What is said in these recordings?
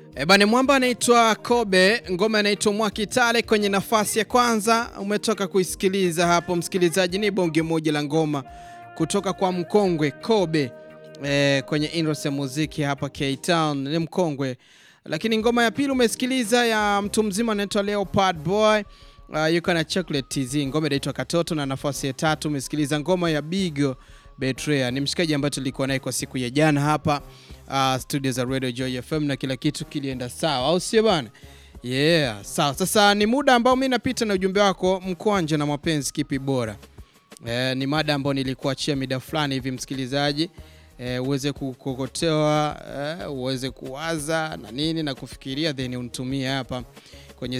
Ebane mwamba anaitwa Kobe, ngoma inaitwa Mwakitale kwenye nafasi ya kwanza. Umetoka kuisikiliza hapo msikilizaji, ni bonge moja la ngoma kutoka kwa mkongwe Kobe e, kwenye industry ya muziki hapa K-Town, ni mkongwe. Lakini ngoma ya pili umesikiliza ya mtu mzima anaitwa Leopard Boy uh, yuko na Chocolate TZ, ngoma inaitwa Katoto, na nafasi ya tatu umesikiliza ngoma ya Bigo Betrayal. Ni mshikaji ambaye tulikuwa naye kwa siku ya jana hapa uh, studio za Radio Joy FM na kila kitu kilienda sawa, au sio bana? Yeah, sawa. Sasa ni muda ambao mimi napita na ujumbe wako mkwanja na mapenzi, kipi bora? Eh, ni mada ambayo nilikuachia mida fulani hivi msikilizaji, eh, uweze kukokotewa eh, uweze kuwaza na nini na kufikiria, then unitumie hapa kwenye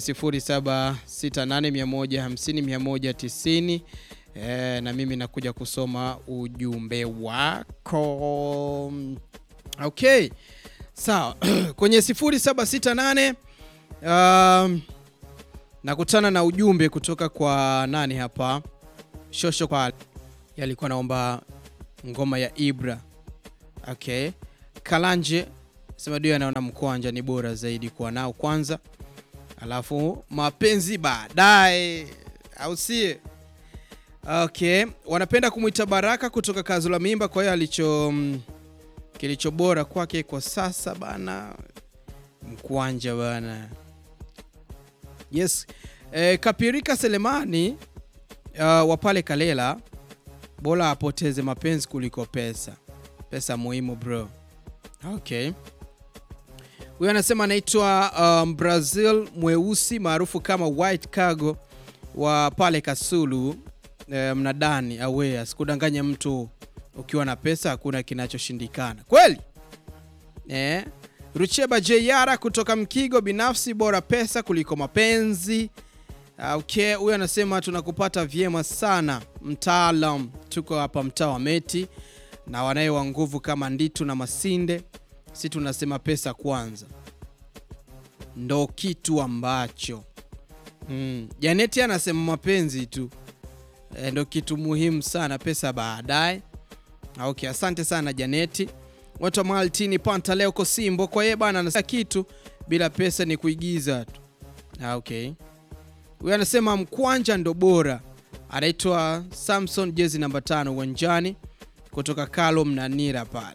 0768150190 eh, na mimi nakuja kusoma ujumbe wako. Okay, sawa kwenye 0768 um, nakutana na ujumbe kutoka kwa nani hapa Shosho kwa yalikuwa naomba ngoma ya Ibra. Okay. Kalanje sema ndio anaona mkwanja ni bora zaidi kuwa nao kwanza, alafu mapenzi baadaye, au sie? Okay, wanapenda kumwita Baraka kutoka Kazula Mimba. Kwa hiyo alicho kilicho bora kwake kwa sasa bana mkwanja bana. Yes. E, Kapirika Selemani uh, wa pale Kalela, bora apoteze mapenzi kuliko pesa. Pesa muhimu bro. Okay, huyo anasema anaitwa um, Brazil mweusi maarufu kama White Cargo wa pale Kasulu eh, mnadani awe asikudanganya mtu, ukiwa na pesa hakuna kinachoshindikana kweli eh? Rucheba Jeyara kutoka Mkigo, binafsi bora pesa kuliko mapenzi. Okay, huyu anasema tunakupata vyema sana mtaalam, tuko hapa mtaa wa Meti na wanaye wa nguvu kama Nditu na Masinde, si tunasema pesa kwanza ndo kitu ambacho mm. Janeti anasema mapenzi tu e, ndo kitu muhimu sana, pesa baadaye. Okay, asante sana Janeti. Watu wa Maltini Panta leo Kosimbo kwa yeye bana, anasema kitu bila pesa ni kuigiza tu. Okay. Huyu anasema mkwanja ndo bora. Anaitwa Samson, jezi namba tano uwanjani kutoka Kalo Mnanira pale.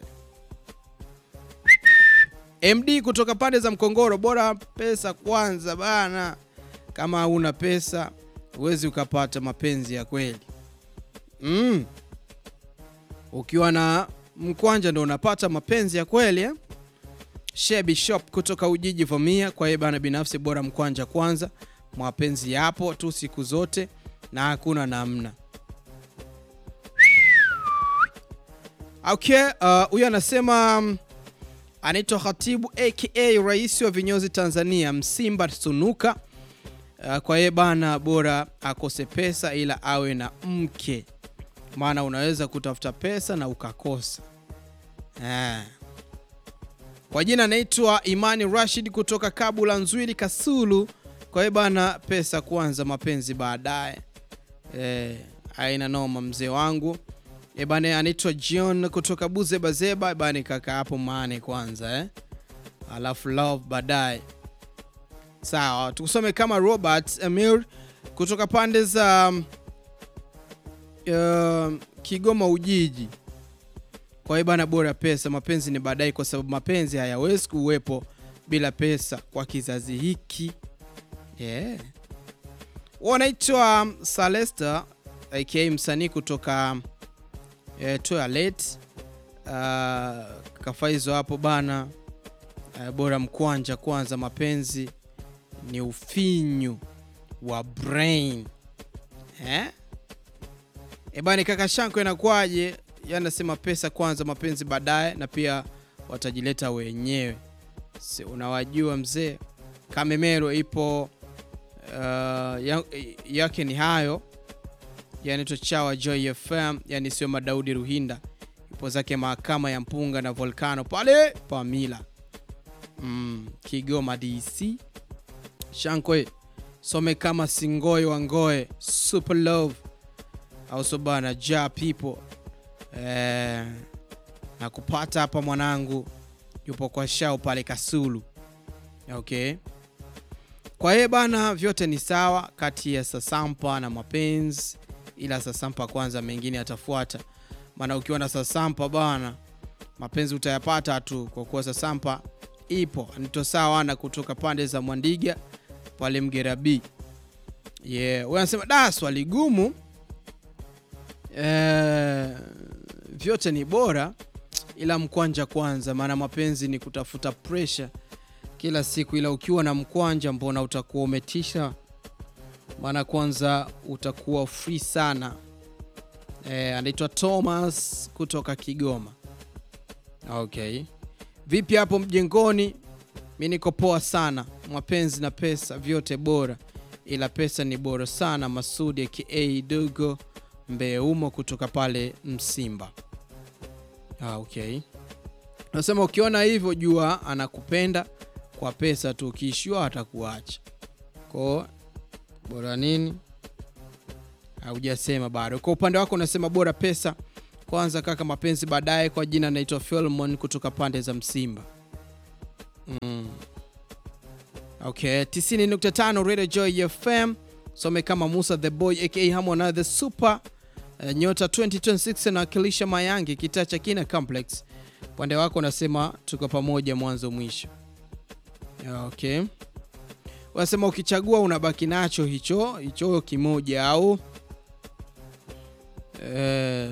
MD kutoka pande za Mkongoro, bora pesa kwanza bana. Kama huna pesa huwezi ukapata mapenzi ya kweli mm. Ukiwa na mkwanja ndo unapata mapenzi ya kweli eh? Shebi Shop kutoka Ujiji Vamia, kwa hiyo bana, binafsi bora mkwanja kwanza mapenzi yapo tu siku zote na hakuna namna. Okay, huyu uh, anasema um, anaitwa Khatibu aka rais wa vinyozi Tanzania Msimba Sunuka. Uh, kwa hiyo bana, bora akose pesa ila awe na mke, maana unaweza kutafuta pesa na ukakosa ah. Kwa jina anaitwa Imani Rashid kutoka Kabula Nzwili Kasulu. Kwa hiyo bana, pesa kwanza, mapenzi baadaye. Eh, aina noma mzee wangu. E bana, anaitwa John kutoka Buzebazeba. Bana kaka hapo maane kwanza eh? Alafu love baadaye. Sawa, tukusome kama Robert Emir kutoka pande za uh, Kigoma Ujiji. Kwa hiyo bana, bora pesa, mapenzi ni baadaye, kwa sababu mapenzi hayawezi kuwepo bila pesa kwa kizazi hiki. Yeah. Wanaitwa Salesta aka msanii kutoka eh, Toilet uh, kafaizo hapo bana uh, bora mkwanja kwanza, mapenzi ni ufinyu wa brain eh? E bana, kaka Shanko inakuwaje? Yanasema pesa kwanza, mapenzi baadaye, na pia watajileta wenyewe, si unawajua mzee. Kamemero ipo Uh, yake ni hayo yanaitwa Chawa Joy FM, yani sio Madaudi Ruhinda, ipo zake mahakama ya mpunga na volcano pale Pamila mm, Kigoma DC. Shankwe some kama Singoe wa Ngoe Super Love au so bana ja people eh, na kupata hapa mwanangu yupo kwa shao pale Kasulu Okay. Kwa hiyo bana, vyote ni sawa kati ya Sasampa na mapenzi, ila Sasampa kwanza, mengine yatafuata. Maana ukiwa na Sasampa bana, mapenzi utayapata tu, kwa kuwa Sasampa ipo. Nito sawa na kutoka pande za Mwandiga pale Mgera B. Yeah, wewe unasema da, swali gumu. Eh, vyote ni bora ila mkwanja kwanza, maana mapenzi ni kutafuta pressure kila siku, ila ukiwa na mkwanja, mbona utakuwa umetisha? Maana kwanza utakuwa free sana. Eh, anaitwa Thomas kutoka Kigoma. Okay, vipi hapo mjengoni? Mi niko poa sana. Mapenzi na pesa vyote bora, ila pesa ni bora sana. Masudi aka Dogo Mbeumo kutoka pale Msimba. Ah, okay. Nasema ukiona hivyo jua anakupenda kwa pesa tu, ukiishiwa atakuacha. Kwa bora nini? Haujasema bado. Kwa upande wako unasema bora pesa kwanza, kaka, mapenzi baadaye. Kwa jina naitwa Philemon kutoka pande za Msimba. Mm. Okay, 90.5 Radio Joy FM. Some kama Musa the Boy aka Harmonize the Super Uh, nyota 2026 anawakilisha Mayange kitaa cha Kina Complex. Upande wako unasema tuko pamoja mwanzo mwisho. Okay, unasema ukichagua unabaki nacho hicho hicho kimoja au e,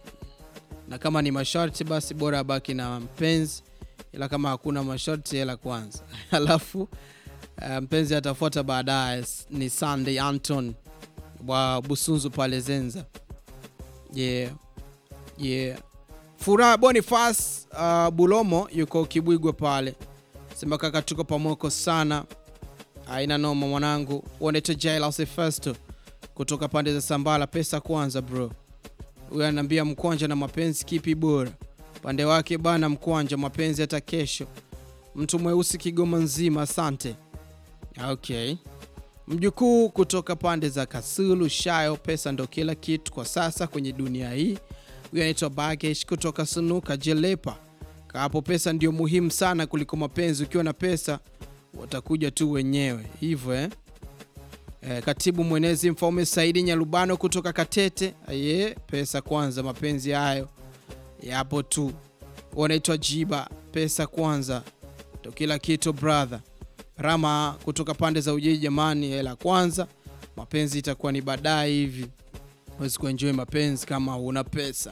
na kama ni masharti basi bora abaki na mpenzi, ila kama hakuna masharti hela kwanza alafu uh, mpenzi atafuata baadaye. Ni Sunday Anton wa Busunzu pale Zenza. Yeah. Yeah. Furaha Boniface uh, Bulomo yuko Kibwigwa pale. Sema kaka tuko pamoko sana. Aina noma mwanangu. Unaitwa Jailus Festo kutoka pande za Sambala pesa kwanza bro. Huyu ananiambia mkwanja na mapenzi kipi bora? Pande wake bana mkwanja mapenzi hata kesho. Mtu mweusi Kigoma nzima asante. Okay. Mjukuu kutoka pande za Kasulu Shayo, pesa ndo kila kitu kwa sasa kwenye dunia hii. Huyu anaitwa Bagesh kutoka Sunuka Jelepa. Hapo pesa ndio muhimu sana kuliko mapenzi. Ukiwa na pesa watakuja tu wenyewe hivyo eh? E, katibu mwenezi Mfaume Saidi Nyalubano kutoka Katete. Aye, pesa kwanza, mapenzi hayo yapo tu. Wanaitwa Jiba, pesa kwanza ndo kila kitu brother. Rama kutoka pande za Ujiji, jamani, hela kwanza, mapenzi itakuwa ni baadaye hivi. Huwezi kuenjoy mapenzi kama huna pesa.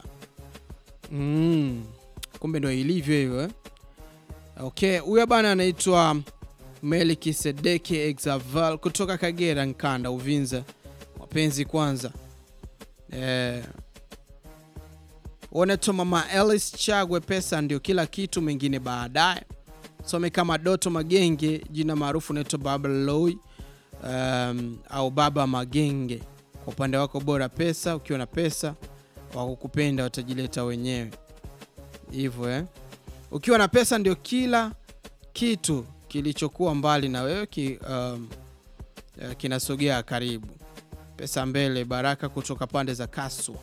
Mm, kumbe ndo ilivyo hivyo eh? Okay, huyo bana anaitwa Melkisedeki Exaval kutoka Kagera Nkanda Uvinza, mapenzi kwanza. Eh, wanaitwa Mama Alice Chagwe, pesa ndio kila kitu, mengine baadaye some kama Doto Magenge, jina maarufu naitwa Baba Loy, um, au Baba Magenge. Kwa upande wako bora pesa. Ukiwa na pesa wakukupenda watajileta wenyewe hivyo eh? Ukiwa na pesa ndio kila kitu kilichokuwa mbali na wewe ki, um, uh, kinasogea karibu. Pesa mbele. Baraka kutoka pande za Kaswa.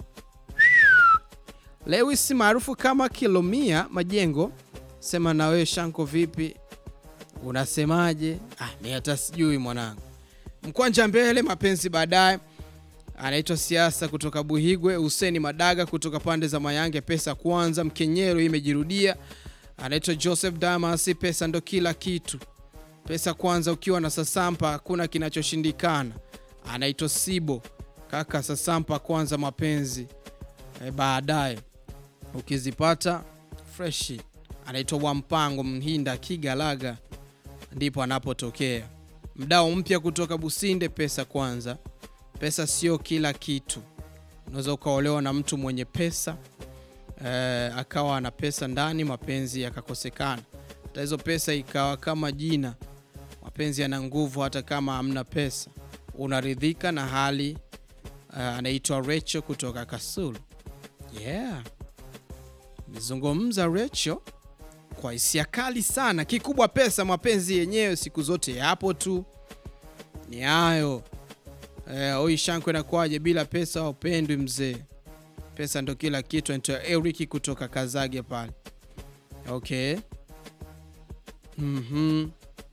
Lewis maarufu kama Kilomia Majengo sema na wewe Shanko, vipi, unasemaje? Ah, mi hata sijui mwanangu. Mkwanja mbele, mapenzi baadaye. Anaitwa siasa kutoka Buhigwe. Huseni Madaga kutoka pande za Mayange, pesa kwanza. Mkenyero imejirudia. Anaitwa Joseph Damas, pesa ndo kila kitu, pesa kwanza. Ukiwa na Sasampa hakuna kinachoshindikana. Anaitwa Sibo kaka, Sasampa kwanza, mapenzi e, baadaye ukizipata freshi anaitwa Wampango Mhinda Kigalaga, ndipo anapotokea. Mdao mpya kutoka Businde, pesa kwanza. Pesa sio kila kitu. Unaweza ukaolewa na mtu mwenye pesa eh, akawa na pesa ndani, mapenzi yakakosekana. Hata hizo pesa ikawa kama jina, mapenzi yana nguvu hata kama hamna pesa, unaridhika na hali. Uh, anaitwa Recho kutoka Kasulu. Yeah, mezungumza Recho kwa hisia kali sana. Kikubwa pesa, mapenzi yenyewe siku zote yapo tu, ni hayo. Oi, Shanko inakuwaje bila pesa? Upendwi mzee, pesa ndo kila kitu. Anaitwa Eric kutoka Kazage pale. Okay, mhm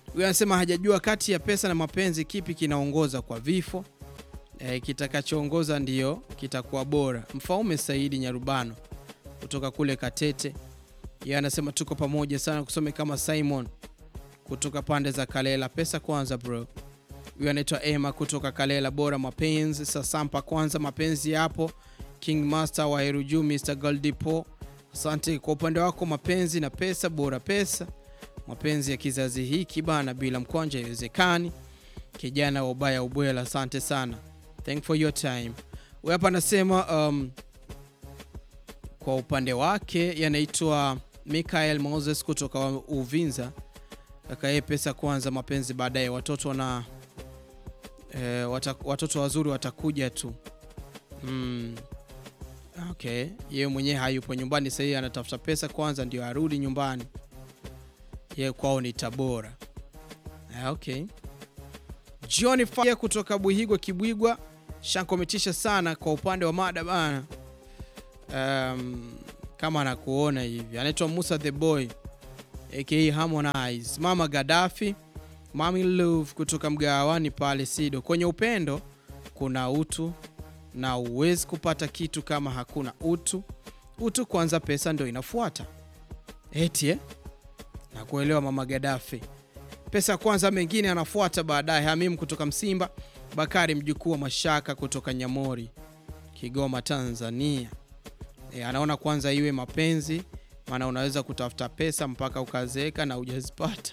Huyu anasema hajajua kati ya pesa na mapenzi kipi kinaongoza kwa vifo. E, kitakachoongoza ndiyo kitakuwa bora. Mfaume Saidi Nyarubano kutoka kule Katete, yeye anasema tuko pamoja sana, kusome kama Simon kutoka pande za Kalela. Pesa kwanza bro. Huyu anaitwa Emma kutoka Kalela, bora mapenzi. Sasampa kwanza, mapenzi yapo. King Master wa Heruju, Mr Goldipo, asante kwa upande wako. Mapenzi na pesa, bora pesa. Mapenzi ya kizazi hiki bana, bila mkwanja haiwezekani. Kijana wa ubaya ubwela, asante sana, thank for your time. Huyu hapa anasema um, kwa upande wake yanaitwa Michael Moses kutoka Uvinza. Kaka yeye pesa kwanza, mapenzi baadaye. Watoto na e, watoto wazuri watakuja tu. Mm. Okay, yeye mwenyewe hayupo nyumbani sasa, yeye anatafuta pesa kwanza ndio arudi nyumbani. Yeye kwao ni Tabora. Okay. John Faya kutoka Buhigwa Kibwigwa, shankometisha sana kwa upande wa mada bana. Um, kama anakuona hivi anaitwa Musa the Boy aka Harmonize, Mama Gaddafi, Mami Love kutoka mgawani pale Sido. Kwenye upendo kuna utu na uwezi kupata kitu kama hakuna utu. Utu kwanza, pesa ndo inafuata. Eti eh? Na kuelewa Mama Gaddafi, pesa kwanza, mengine anafuata baadaye. Hamim kutoka Msimba, Bakari mjukuu wa Mashaka kutoka Nyamori, Kigoma, Tanzania. E, anaona kwanza iwe mapenzi, maana unaweza kutafuta pesa mpaka ukazeeka na hujazipata.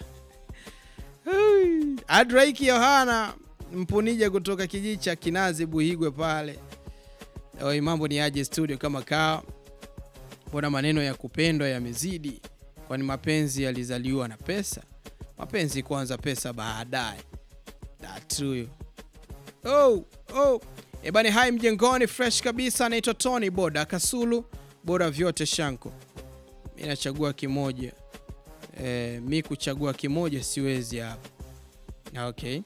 Adraiki Yohana Mpunija kutoka kijiji cha Kinazi Buhigwe pale. Oi, mambo ni aje studio kama kaa? Mbona maneno ya kupendwa yamezidi? Kwani mapenzi yalizaliwa na pesa? Mapenzi kwanza, pesa baadaye. True. Oh, oh. Ebani, hai mjengoni, fresh kabisa. Anaitwa Tony Boda Kasulu, bora vyote Shanko. Mi nachagua kimoja e, mi kuchagua kimoja siwezi hapa. Okay,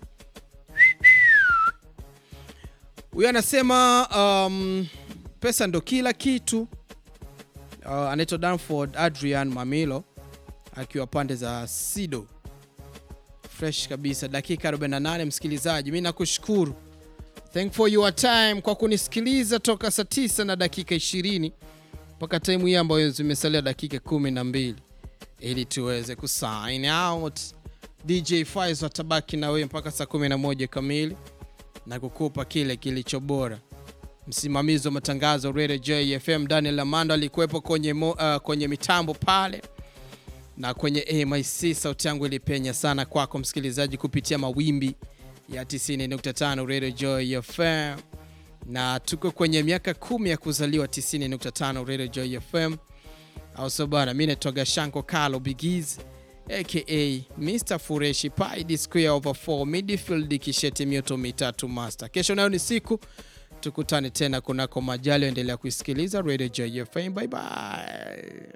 huyo anasema um, pesa ndo kila kitu. Uh, anaitwa Danford Adrian Mamilo akiwa pande za Sido, fresh kabisa. Dakika 48, msikilizaji, mi nakushukuru Thank for your time kwa kunisikiliza toka saa 9 na dakika 20 mpaka time hii ambayo zimesalia dakika 12 ili tuweze kusign out. DJ Faizo atabaki na wewe mpaka saa 11 kamili na kukupa kile kilicho bora. Msimamizi wa matangazo Radio JFM Daniel Amando alikuwepo kwenye, uh, kwenye mitambo pale na kwenye AMIC. Sauti yangu ilipenya sana kwako msikilizaji kupitia mawimbi ya 90.5 Radio Joy FM, na tuko kwenye miaka kumi ya kuzaliwa 90.5 Radio Joy FM, au sio bwana? Mimi naitwa Shanko Carlo Bigiz aka Mr Fureshi Pi square over 4 midfield kisheti mioto mitatu master. Kesho nayo ni siku, tukutane tena kunako majali. Endelea kuisikiliza Radio Joy FM. Bye bye.